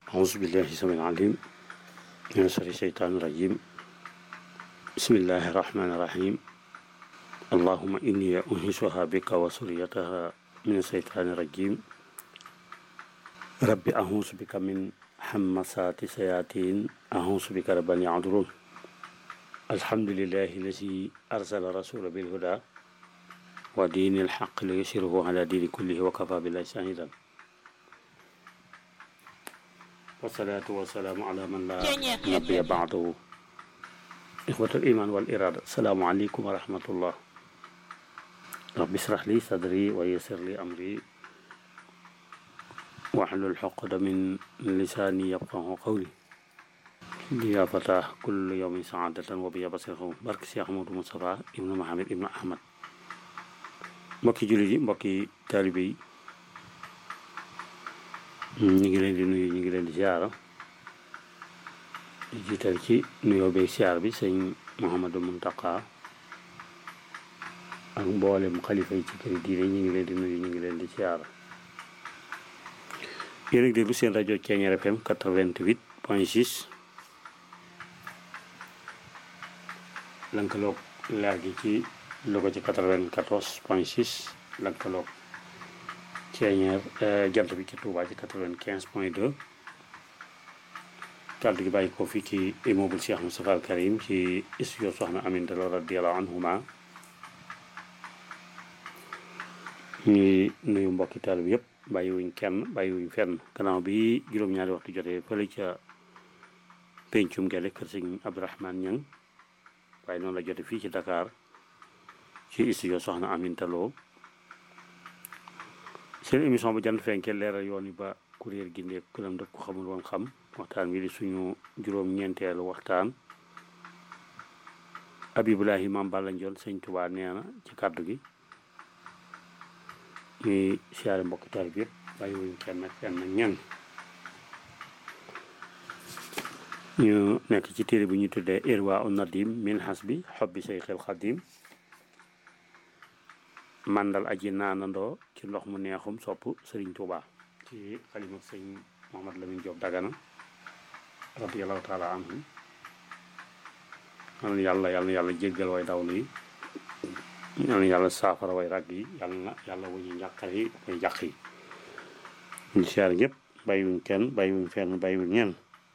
أعوذ بالله السميع العليم من شر الشيطان الرجيم بسم الله الرحمن الرحيم اللهم إني أنهشها بك وسريتها من الشيطان الرجيم رب أعوذ بك من حمسات الشياطين أعوذ بك رب أن يعذرون الحمد لله الذي أرسل رسول بالهدى ودين الحق ليشره على دين كله وكفى بالله شهيدا والصلاة والسلام على من لا نبي بعده إخوة الإيمان والإرادة السلام عليكم ورحمة الله رب اشرح لي صدري ويسر لي أمري واحلل عقد من لساني يفقه قولي يا فتاه كل يوم سعادة وبيا بصيره بارك سي أحمد مصطفى ابن محمد ابن أحمد mbokki jullit yi mbokki taalibe yi ñu ngi leen di nuyu ñu ngi leen di siyaara di jiital ci nuyoo beeg siyaar bi sëñ Mouhamadou Mountakha ak mboolem xalifa yi ci këri diine ñu ngi leen di nuyu ñu ngi leen di siyaara yéen a ngi déglu seen rajo Thiéniere FM 88 point 6 lënkaloog leer gi ci Louga ci 94 point 6 lëkkaloog Thiéniere jant bi ci Touba ci 95 point 2 kàddu gi bàyyi ko fii ci immeuble Cheikh Moustapha Al Karim ci studio Soxna Aminta Lo radiyallahu anhuma ñuy nuyu mbokki taal bi yëpp bàyyiwuñ kenn bàyyiwuñ fenn gannaaw bi juróom-ñaari waxtu jotee fële ca pencum gele kër sëñ Abdourahmane Niang waaye noonu la jote fii ci Dakar ci studio soxna Aminta Lo seen émission bu jant fenke leeral yoon yi ba kuréel gi ndéeg kulam dëkk ko xamul woon xam waxtaan wi di suñu juróom-ñeenteelu waxtaan Abibulahi Maam Balla Ndiol sëñ Tuubaa nee na ci kàddu gi ñuy siyaare mbokki taal bi yëpp bàyyi wuñ kenn ak kenn ak ñenn ñu nekk ci téere bi ñu tuddee Irwa un Nadim min hasbi xobbi Seyxil Xadim mandal aji naanandoo ci ndox mu neexum sopp sëriñ Touba ci xalima sëñ Mohamad Lamine Diop Dagana radiyallahu taala anhu yal na yàlla yal na yàlla jéggal way dawlu yi yal na yàlla saafara way rag yi yal na yàlla wuñu njàqar yi way jàq yi ñu siyaar ñëpp bàyyiwuñ kenn bàyyiwuñ fenn bàyyiwuñ ñenn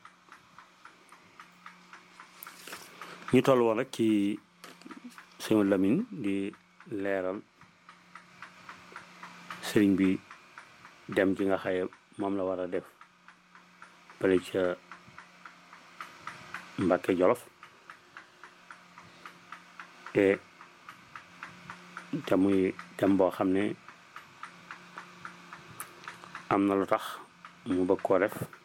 ñu toll woon rek ci sëñ Lamine di leeral sëriñ bi dem ci nga xaye moom la war a def bële ca Mbàkke Jolof te te muy dem boo xam ne am na lu tax mu bëgg koo def